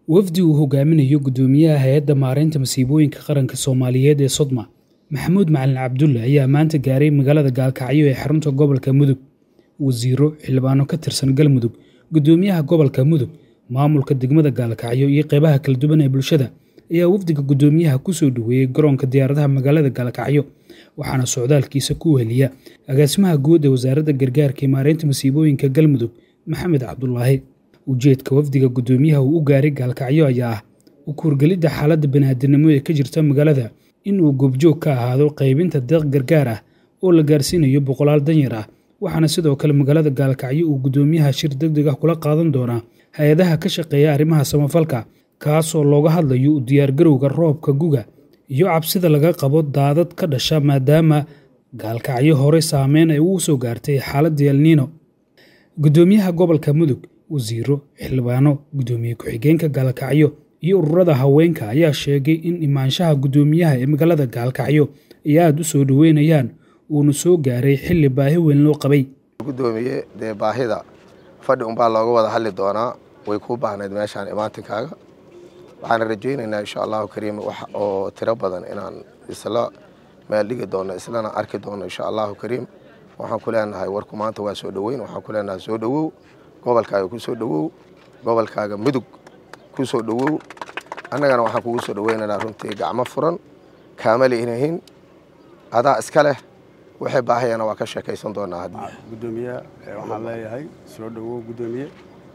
wafdi uu hogaaminayo guddoomiyaha hay-adda maareynta masiibooyinka qaranka soomaaliyeed ee sodma maxamuud macalin cabdulle ayaa maanta gaaray magaalada gaalkacyo ee xarunta gobolka mudug wasiiro xildhibaano ka tirsan galmudug guddoomiyaha gobolka mudug maamulka degmada gaalkacyo iyo qeybaha kala duwan ee bulshada ayaa wafdiga guddoomiyaha kusoo dhoweeyey garoonka diyaaradaha magaalada gaalkacyo waxaana socdaalkiisa ku weheliya agaasimaha guud ee wasaaradda gargaarka ee maareynta masiibooyinka galmudug maxamed cabdulaahi ujeedka wafdiga guddoomiyaha uu u gaaray gaalkacyo ayaa ah u kuurgelidda xaaladda bani'aadinimo ee ka jirta magaalada in uu goobjoog ka ahaado qaybinta deeq gargaar ah oo la gaarsiinayo boqolaal danyar ah waxaana sidoo kale magaalada gaalkacyo uu guddoomiyaha shir deg deg ah kula qaadan doonaa hay-adaha ka shaqeeya arrimaha samafalka kaasoo looga hadlayo u diyaargarowga roobka guga iyo cabsida laga qabo daadad ka dhasha maadaama gaalkacyo hore saameyn ay ugu soo gaartay xaaladda elniino guddoomiyaha gobolka mudug wasiiro xildhibaano guddoomiye ku-xigeenka gaalkacyo iyo ururada haweenka ayaa sheegay in imaanshaha guddoomiyaha ee magaalada gaalkacyo ay aada u soo dhoweynayaan uuna soo gaaray xilli baahi weyn loo qabay guddoomiye dee baahida fadhi unbaa looga wada hadli doonaa way kuu baahnayd meeshaan imaantinkaaga waxaana rajaynaynaa insha allahu kariim wax oo tiro badan inaan isla meel dhigi doono islana arki doono insha allahu kariim waxaan ku leenahay warku maanta waa soo dhoweyn waxaan ku leenahay soo dhowow gobolkaaga ku soo dhowow gobolkaaga mudug ku soo dhowow annagana waxaan kugu soo dhoweynaynaa runtii gacmo furan kaamali inahin adaa iska leh waxay baahayana waa ka sheekaysan doonaa guddoomiye waxaan leeyahay soo dhowow guddoomiye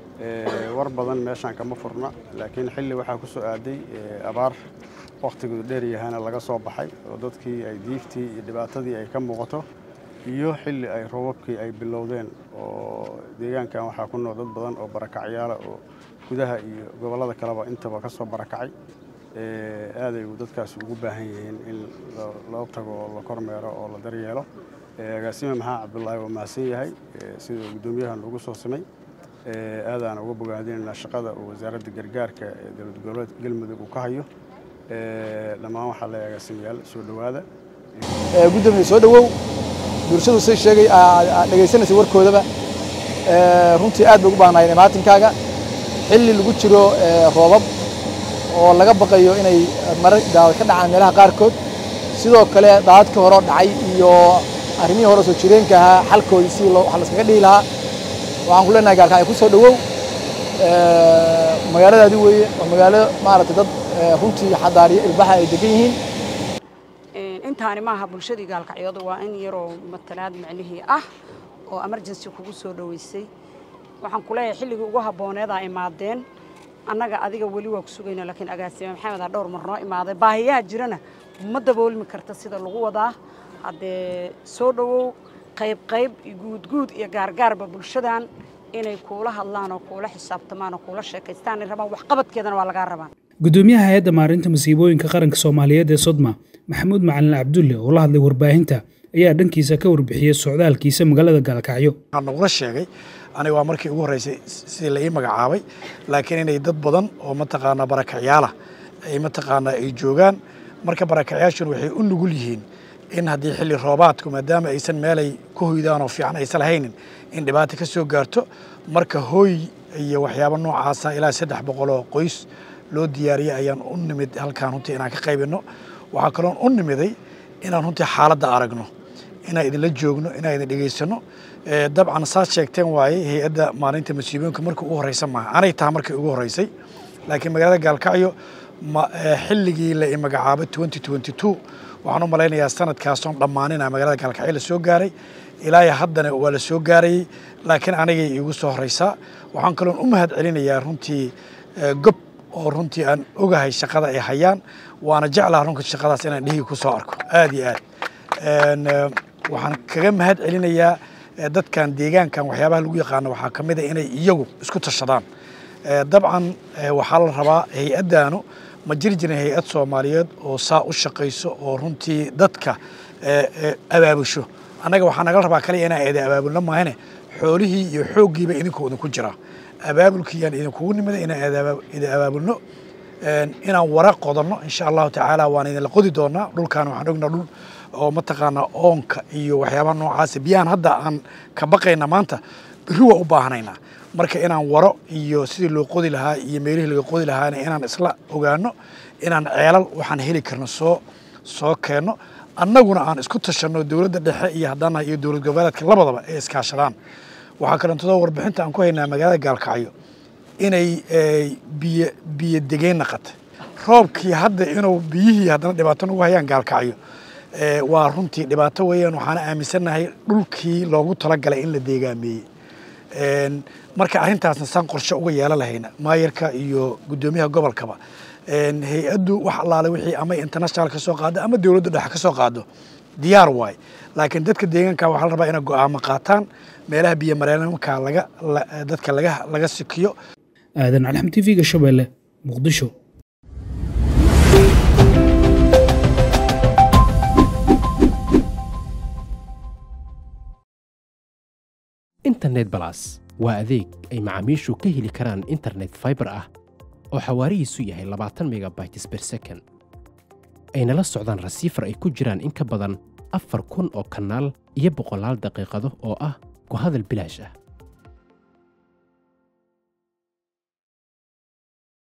war badan meeshaan kama furna laakiin xilli waxaa ku soo aaday abaar wakhtigeedu dheer yahana laga soo baxay oo dadkii ay diiftii iyo dhibaatadii ay ka muuqato iyo xilli ay roobabkii ay bilowdeen oo deegaankan waxaa ku nool dad badan oo barakacyaala oo gudaha iyo gobollada kaleba intaba ka soo barakacay aaday dadkaas ugu baahan yihiin in loo tago oo la kormeero oo la daryeelo agaasime maxaa cabdulaahi waa mahadsan yahay siduu guddoomiyahan ugu soo simay aadaan uga bogaadinaynaa shaqada uu wasaaradda gargaarka ee dowlad goboleedka galmudug uu ka hayo dhammaan waxaa le agaasimayaal soo dhowaada guddoomiye soo dhowow bulshadu say sheegay dhegaysanaysa warkoodaba runtii aad bay ugu baahnaayeen imaatinkaaga xilli lagu jiro roobab oo laga baqayo inay marar daawad ka dhacaan meelaha qaarkood sidoo kale daadadkii horeo dhacay iyo arrimihii hore soo jireenka ahaa xalkoodii si wax laskaga dhihi lahaa waxaan ku leenahay gaalkacyo ku soo dhowow magaaladaadi weeye waa magaalo maaragtay dad runtii xadaariyo ilbaxa ay degan yihiin intaani maaha bulshadii gaalkacyooda waa in yaroo matalaad micnihii ah oo emergency kugu soo dhoweysay waxaan ku leeyahay xilligii ugu habbooneedaa imaadeen annaga adiga weli waa ku sugayna laakiin agaasime maxamed aa dhowr mar noo imaaday baahiyaha jirana ma daboolmi karta sida lagu wadaa haddee soo dhowow qayb qayb iyo guudguud iyo gaargaarba bulshadan inay kuula hadlaan oo kuula xisaabtamaan oo kuula sheekaystaan ay rabaan waxqabadkeedana waa lagaa rabaan guddoomiyaha hay-adda maarinta masiibooyinka qaranka soomaaliyeed ee sodma maxamuud macalin cabdulle oo la hadlay warbaahinta ayaa dhankiisa ka warbixiyey socdaalkiisa magaalada gaalkacyo waxaan nagula sheegay aniga waa markii ugu horreysay sidii la ii magacaabay laakiin inay dad badan oo mataqaanaa barakacyaala ay mataqaanaa ay joogaan marka barakacyaashuna waxay u nugul yihiin in haddii xilli roobaadku maadaama aysan meelay ku hoydaan oo fiican aysan lahaynin in dhibaata ka soo gaarto marka hooy iyo waxyaabo noocaasa ilaa saddex boqol oo qoys loo diyaariyey ayaan u nimid halkaan runtii inaan ka qaybinno waxaa kaloon u nimiday inaan runtii xaaladda aragno inaan idinla joogno inaan idin dhegaysanno dabcan saad sheegteen waaye hay-adda maalinta masiibooyinka markii ugu horreysa maaha anay taha markii ugu horreysay laakiin magaalada gaalkacyo xilligii la i magacaabay twenty twenty two waxaan u malaynayaa sanadkaasoon dhammaanina magaalada gaalkacyo la soo gaaray ilaayo haddana waa la soo gaarayey laakiin anigay iigu soo horreysaa waxaan kaloon u mahad celinayaa runtii gob oo runtii aan ogahay shaqada ay hayaan waana jeclaha runka shaqadaas inaan dhihii ku soo arko aad iyo aad waxaan kaga mahad celinayaa dadkan deegaankan waxyaabaha lagu yaqaano waxaa ka mid a inay iyagu isku tashadaan dabcan waxaa la rabaa hay-addaanu ma jiri jirin hay-ad soomaaliyeed oo saa u shaqayso oo runtii dadka abaabusho annaga waxaa naga rabaa kaliya inaan eeda abaabulno maahane xoolihii iyo xooggiiba idinkoo idinku jiraa abaabulkiiyaan idinkugu nimida inaan idin abaabulno inaan wara qodanno insha allahu tacaala waan idinla qodi doonaa dhulkaan waxaan ognaa dhul oo mataqaanaa oonka iyo waxyaabaha noocaasa biyahan hadda aan ka baqayna maanta berri waa u baahanaynaa marka inaan waro iyo sidii loo qodi lahaa iyo meelihii laga qodi lahaana inaan isla ogaano inaan ceelal waxaan heli karno soo soo keenno annaguna aan isku tashanno dowladda dhexe iyo haddana iyo dowlad goboleedka labadaba ay iskaashadaan waxaa kalentadoo warbixinta aan ku haynaa magaalada gaalkacyo inay biyo biyo degeen naqatay roobkii hadda inuu biyihii haddana dhibaato nagu hayaan gaalkacyo waa runtii dhibaato weeyaan waxaana aaminsannahay dhulkii loogu talagalay in la deegaameeyey marka arrintaasna saan qorshe uga yeelan lahayna maayarka iyo guddoomiyaha gobolkaba hay-addu wax allaale wixii ama international ka soo qaado ama dowladda dhexe ka soo qaado diyaar waay laakiin dadka deegaanka waxaa la rabaa inay go'aamo qaataan meelaha biyo mareenamka laga dadka laga laga sikiyo aadan calxam t v-ga shabeelle muqdisho internet balas waa adeeg ay macaamiishu ka heli karaan internet faibar ah oo xawaarihiisu yahay labaatan megabytes ber second ayna la socdaan rasiifar ay ku jiraan in ka badan afar kun oo kanaal iyo boqolaal daqiiqado oo ah ku hadal bilaash ah